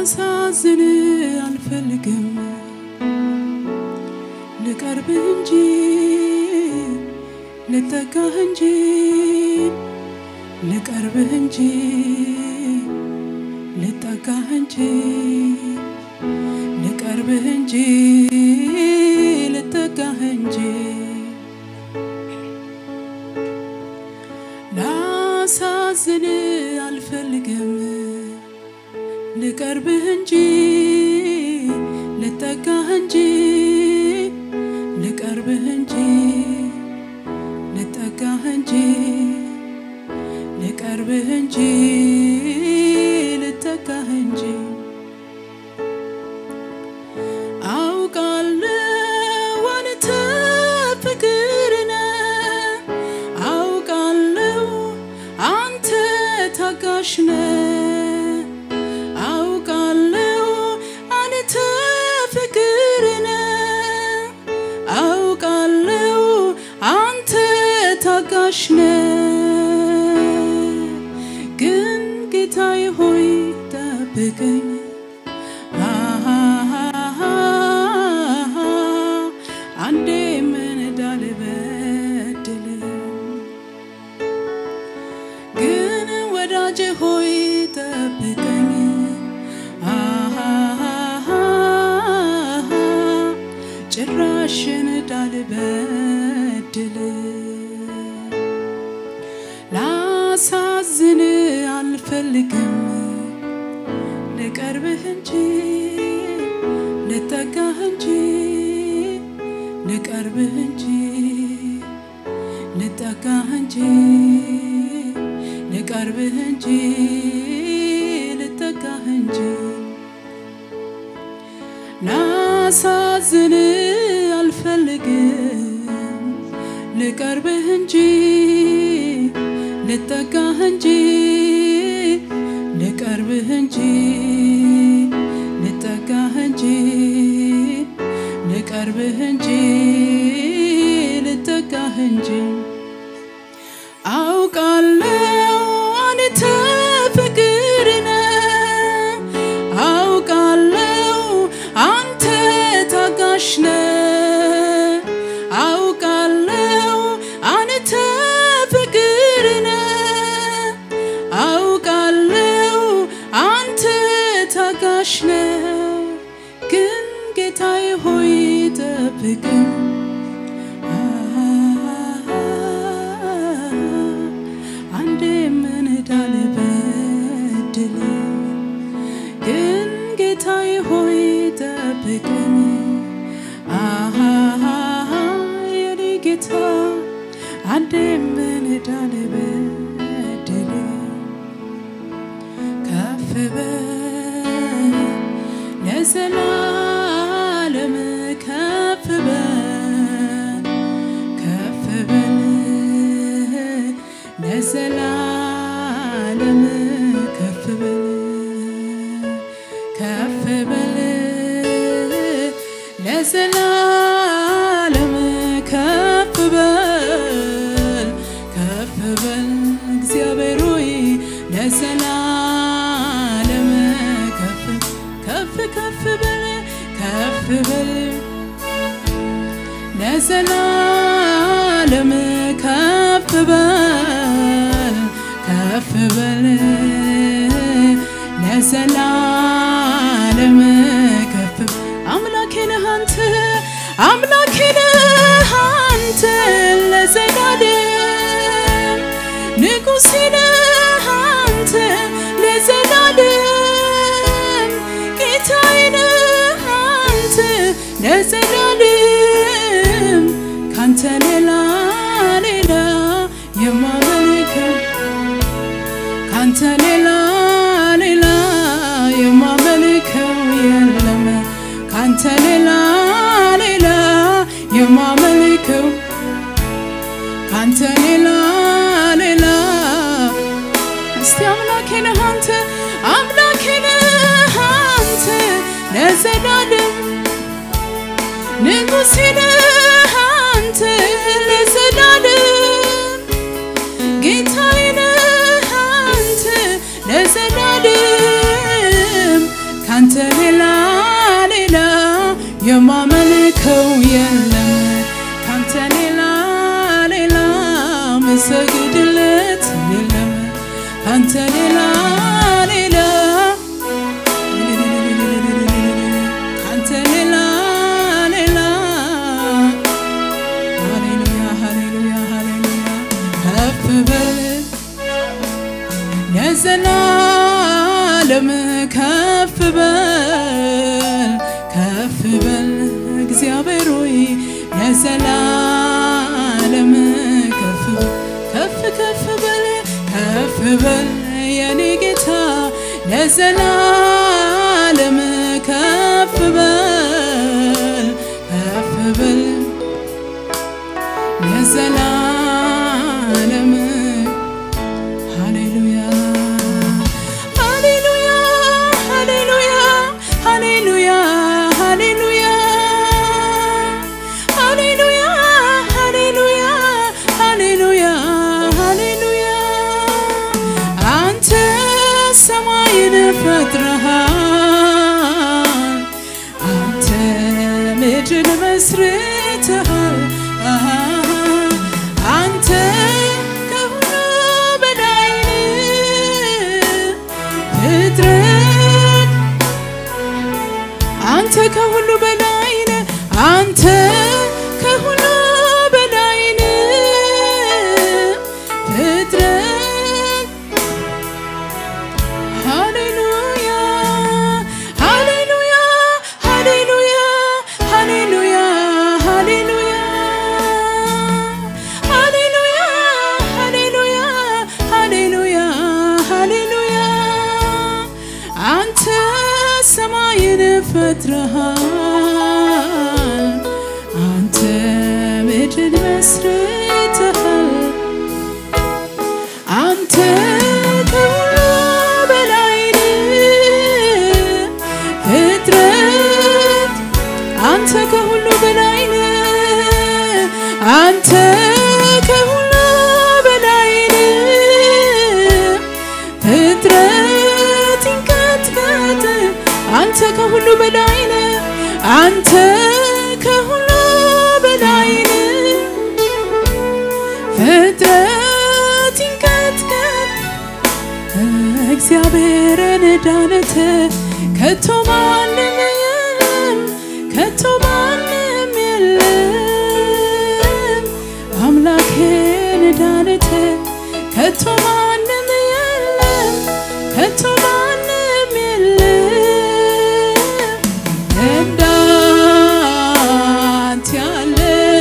ላሳዝን አልፈልግም ልቀርብህ እንጂ ልጠጋህ እንጂ ልቀርብህ እንጂ ልጠጋህ እንጂ ልቀርብህ እንጂ ልጠጋህ እንጂ ላሳዝን አልፈልግም ልቀርብህ እንጂ ልጠጋህ እንጂ ልቀርብህ እንጂ ልጠጋህ እንጂ ልቀርብህ እንጂ ልጠጋህ እንጂ አውቃለሁ አንተ ፍቅር ነህ አውቃለሁ አንተ ታጋሽ ነህ አውቃለሁ አንተ ፍቅር ነህ አውቃለሁ አንተ ታጋሽ ነህ ግን ጌታዬ ሆይ ጠብቀኝ አንዴ ምን እንዳልበድል ግን ወዳጄ ሆይ ጠብቀኝ ጭራሽ እንዳልበድል ላሳዝን አልፈልግም ልቀርብህ እንጂ ልጠጋህ እንጂ ልቀርብህ እንጂ ልጠጋህ እንጂ ልቀርብህ እንጂ ልጠጋህ እንጂ ላሳዝን አልፈልግም ልቀርብህ እንጂ ልጠጋህ እንጂ ልቀርብህ እንጂ ልጠጋህ እንጂ ልቀርብህ እንጂ ልጠጋህ እንጂ አውቃለሁ አንተ ፍቅር ነህ አውቃለሁ አንተ ታጋሽ ነህ አውቃለሁ አንተ ፍቅር ነህ አውቃለሁ አንተ ታጋሽ ነህ ግን ጌታዬ ሆይ ጠብቀኝ አንዴ ምን እንዳልበድል ግን ጌታዬ ሆይ ጠብቀኝ የኔ ጌታ አንዴ ምን እንዳልበድል ከፍ በል ለዘላለም ከፍ በል ከፍ በል ለዘላለም ከፍ በል ከፍ በል ለዘላለም ከፍ በል ከፍ በል እግዚአብሔር ሆይ ለዘላለም ከፍ ከፍ ከፍ በል ከፍ በል ለዘላለም ከፍ በል ከፍ በል ለዘላለም ከፍ አምላኬ ነህ አንተ አምላኬ ነህ አንተ ለዘላለም ንጉሴ ነህ አንተ ለዘላለም ጌታዬ ነህ አንተ ለዘላለም ካንተ ሌላ ሌላ የማመልከው ካንተ ሌላ ሌላ የማመልከው የለም ካንተ ሌላ ሌላ የማመልከው ካንተ ሌላ ሌላ እስቲ አምላኬ ነህ አንተ አምላኬ ነህ አንተ ለዘላለም ንጉሴ ነህ አንተ ለዘላለም ጌታዬ ነህ አንተ ለዘላለም የማመልከው የለም ካንተ ሌላ ሌላ መሰግድለት የለም ካንተ ሌላ ሌላ ካንተ ሌላ ሌላ ሃሌሉያ ሃሌሉያ ሃሌሉያ ከፍ በል ለዘላለም ከፍ በል ከፍ በል እግዚአብሔር ሆይ ለዘላለም ከፍ በል ከፍ ከፍ በል ከፍ በል የኔ ጌታ ለዘላለም ከፍ በል ከፍ በል ለዘላለም ሃሌሉያ ሃሌሉያ ሃሌሉያ ሃሌሉያ ሃሌሉያ ሃሌሉያ ሃሌሉያ ሃሌሉያ ሃሌሉያ አንተ ሰማይን ፈጥረሃል አንተ ምድርን መስርተሃል አንተ ከሁሉ በላይ ፍጥረት አንተ ከሁሉ በላይ ነህ አንተ ከሁሉ በላይ ነህ ፍጥረት ሃሌሉያ ሃሌሉያ ሃሌሉያ ሃሌሉያ ሃሌሉያ ሃሌሉያ ሃሌሉያ ሃሌሉያ ሃሌሉያ አንተ ሰማይን ፈጥረሃል አንተ ምድርን መስርተሃል አንተ ከሁሉ በላይ ነህ ፍጥረት አንተ ከሁሉ በላይ ነህ አንተ ከሁሉ በላይ ነህ ፍጥረት ይንቀጥቀጥ አንተ ከሁሉ በላይ ነህ አንተ ከሁሉ በላይ ነህ ፍጥረት ይንቀጥቀጥ እግዚአብሔርን ዳንተ ከቶ ማንም የለም ከቶ ማንም የለም አምላኬን ዳንተ ከቶ ማንም የለም ከቶ ማንም የለም እንዳንተ ያለ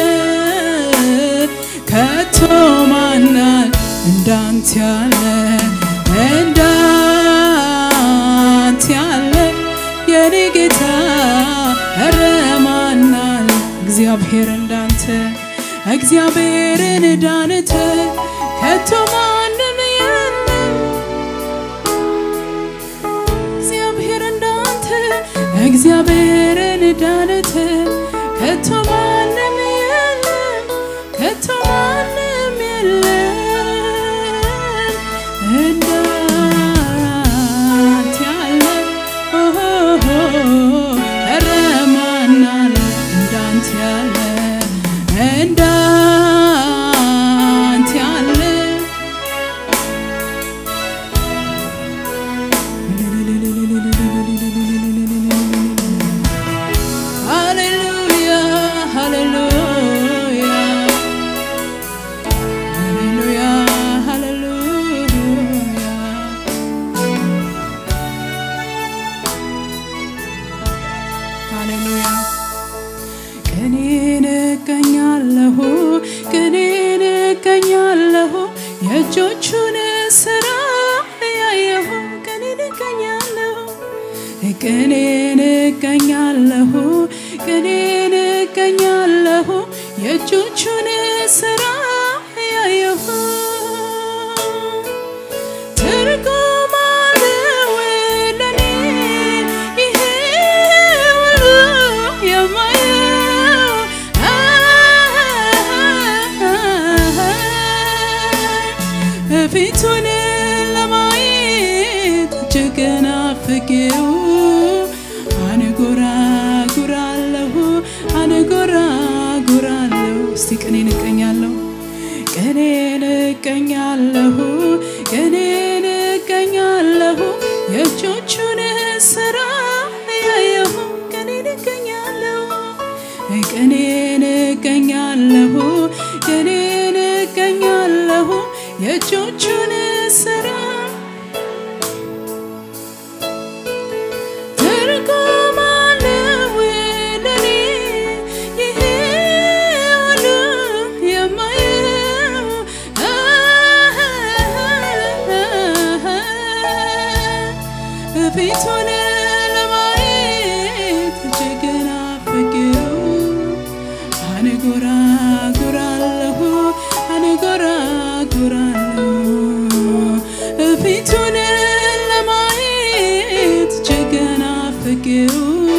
ከቶ ማናል እንዳንተ ያለ እንዳንተ ያለ የኔ ጌታ ኧረ ማናል እግዚአብሔር እንዳንተ እግዚአብሔርን ዳንተ ከቶ ማንም የለም እግዚአብሔር እንዳንተ እግዚአብሔርን ዳንተ ከቶ ማንም የለም ከቶ ማንም የለም እንዳንተ ያለ ኦሆሆ ኧረ ማን አለ እንዳንተ ያለ እንዳንተ ያለ ሃሌሉያ ሃሌሉያ ሃሌሉያ ሃሌሉያ ሃሌሉያ ቅኔን እቀኛለሁ ቅኔን እቀኛለሁ የእጆቹን ስራ ያየሁ ቅኔን እቀኛለሁ ቅኔን እቀኛለሁ ቅኔን እቀኛለሁ የእጆቹን ስራ ያየሁ ትርጉም አለው ለኔ ይሄ ሁሉ የማየው ፊቱን ለማየት እጅግ ናፍቄው አንጎራጉራለሁ እቀኛለሁ ቀኔን እቀኛለሁ ቀኔን እቀኛለሁ የእጆቹን ስራ ያየሁ ቀኔን እቀኛለሁ ቀኔን እቀኛለሁ ቀኔን እቀኛለሁ የእጆቹን ስራ ትርጉም አለው ለኔ ይሄ ሁሉ የማየው ፊቱን ለማየት እጅግ ናፍቄው አንጎራጉራለሁ አንጎራጉራለሁ ፊቱን ለማየት እጅግ ናፍቄው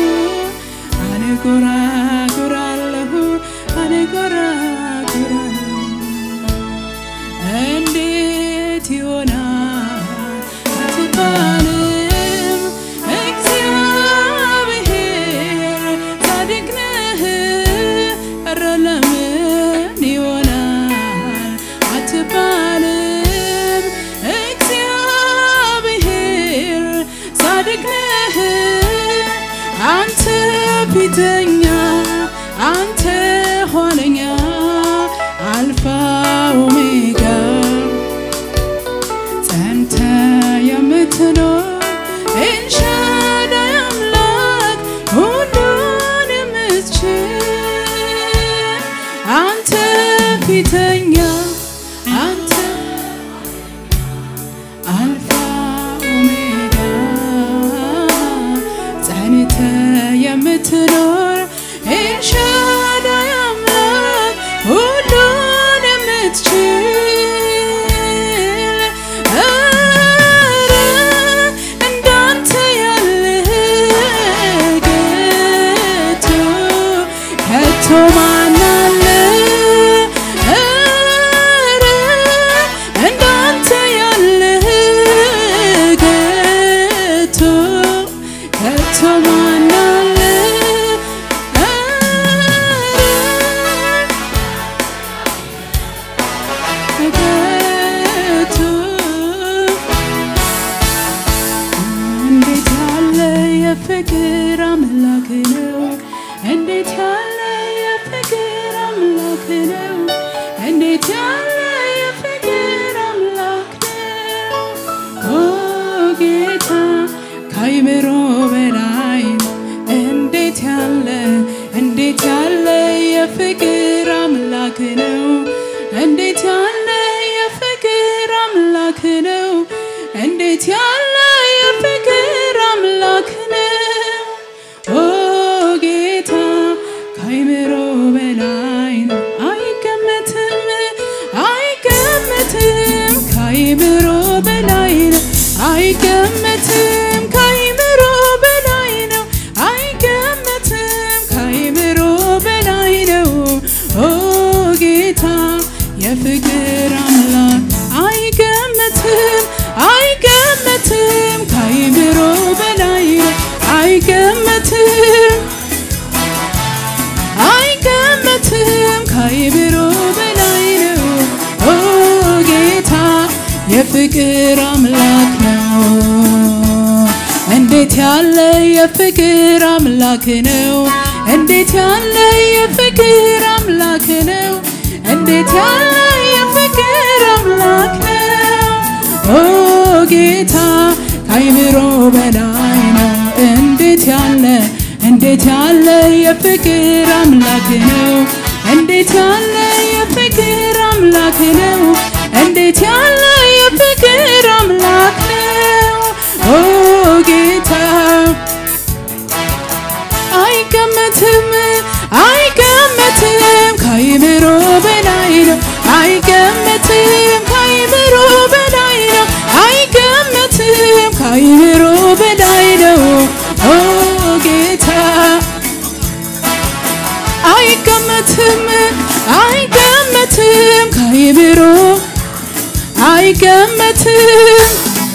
አንጎራጉራለሁ አንጎራጉራለሁ እንዴት ይሆናል አትባልም እግዚአብሔር ጻድቅ ነህ ኧረ ለምን ይሆናል አትባልም እግዚአብሔር ጻድቅ ነህ አንተ ፊተኛ አንተ ኋለኛ አልፋ ኦሜጋ ጸንተ የምትኖር ኤልሻዳይ አምላክ ሁሉን የምትችል አንተ ፊተኛ አንተ አልፋ ኦሜጋ ጸንተ የምትኖር ኤልሻዳይ አምላክ ሁሉን የምትችል ኧረ እንዳንተ ያለ ጌታ ከቶ ማን አለ? ኧረ እንዳንተ ያለ ጌታ ከቶ ማን አለ? ጌታ እንዴት ያለ የፍቅር አምላክ ነው! እንዴት ያለ የፍቅር አምላክ ነው! እንዴት ያለ የፍቅር አምላክ ነው! ኦ ጌታ ከአይምሮ በላይ ነው። እንዴት ያለ እንዴት ያለ የፍቅር አምላክ ነው! እንዴት ያለ የፍቅር አምላክ ነው! እንዴት ያለ የፍቅር አምላክ ነው! ኦ ጌታ ከአይምሮ በላይ ነው። አይገመትም አይገመትም ከአይምሮ በላይ ነው። አይገመትም ከአይምሮ በላይ ነው። አይገመትም ከአይምሮ በላይ ነው። ኦ ጌታ የፍቅር አምላክ አይገመትም አይገመትም ከአይምሮ በላይ ነው። አይገመትም አይገመትም ከአይምሮ በላይ ነው። ኦ ጌታ የፍቅር አምላክ ነው። እንዴት ያለ የፍቅር አምላክ ነው! እንዴት ያለ የፍቅር አምላክ ነው! እንዴት ያለ የፍቅር አምላክ ነው! ኦ ጌታ ከአይምሮ በላይ ነው። እንዴት ያለ እንዴት ያለ የፍቅር አምላክ ነው! እንዴት ያለ የፍቅር አምላክ ነው! እንዴት ያለ የፍቅር አምላክ ነው! ኦ ጌታ አይገመትም አይገመትም ከአይምሮ በላይ ነው። አይገመትም ከአይምሮ በላይ ነው። አይገመትም ከአይምሮ በላይ ነው። ኦ ጌታ አይገመትም አይገመትም ከአይምሮ አይገመትም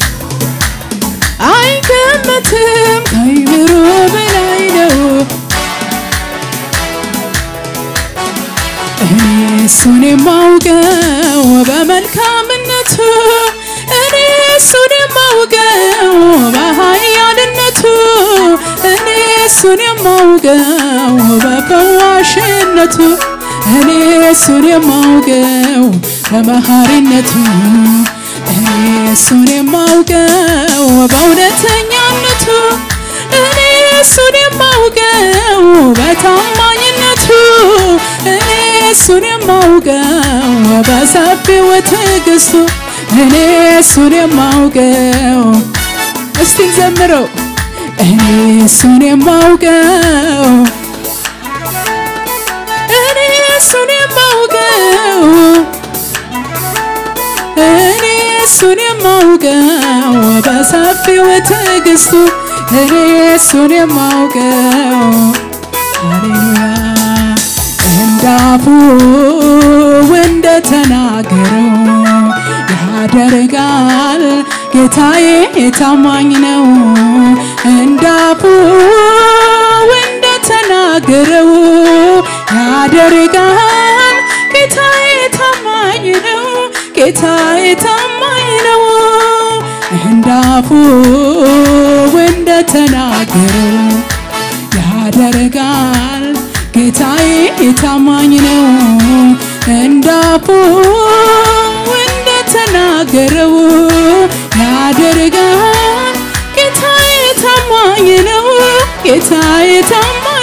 አይገመትም ከአይምሮ በላይ ነው። እኔ እሱን የማውቀው በመልካምነቱ እኔ እሱን የማውቀው በኃያልነቱ እኔ እሱን የማውቀው በፈዋሽነቱ እኔ እሱን የማውቀው በመሐሪነቱ እኔ እሱን የማውቀው በእውነተኛነቱ እኔ እሱን የማውቀው በታማኝነቱ እኔ እሱን የማውቀው በሰፊው ትዕግስቱ እኔ እሱን የማውቀው እስቲ ዘምረው እኔ እሱን የማውቀው እኔ እሱን የማውቀው እኔ እሱን የማውቀው በሰፊው ትዕግስቱ እኔ እሱን የማውቀው ሃሌሉያ እንዳፉ እንደተናገረው ያደርጋል ጌታዬ ታማኝ ነው እንዳፉ እንደተናገረው ያደርጋል ጌታዬ ታማኝ ነው ጌታዬ ታማኝ ነው እንዳፉ እንደተናገረው ያደርጋል ጌታዬ ታማኝ ነው እንዳፉ እንደተናገረው ያደርጋል ጌታዬ ታማኝ ነው ጌታዬ ታማኝ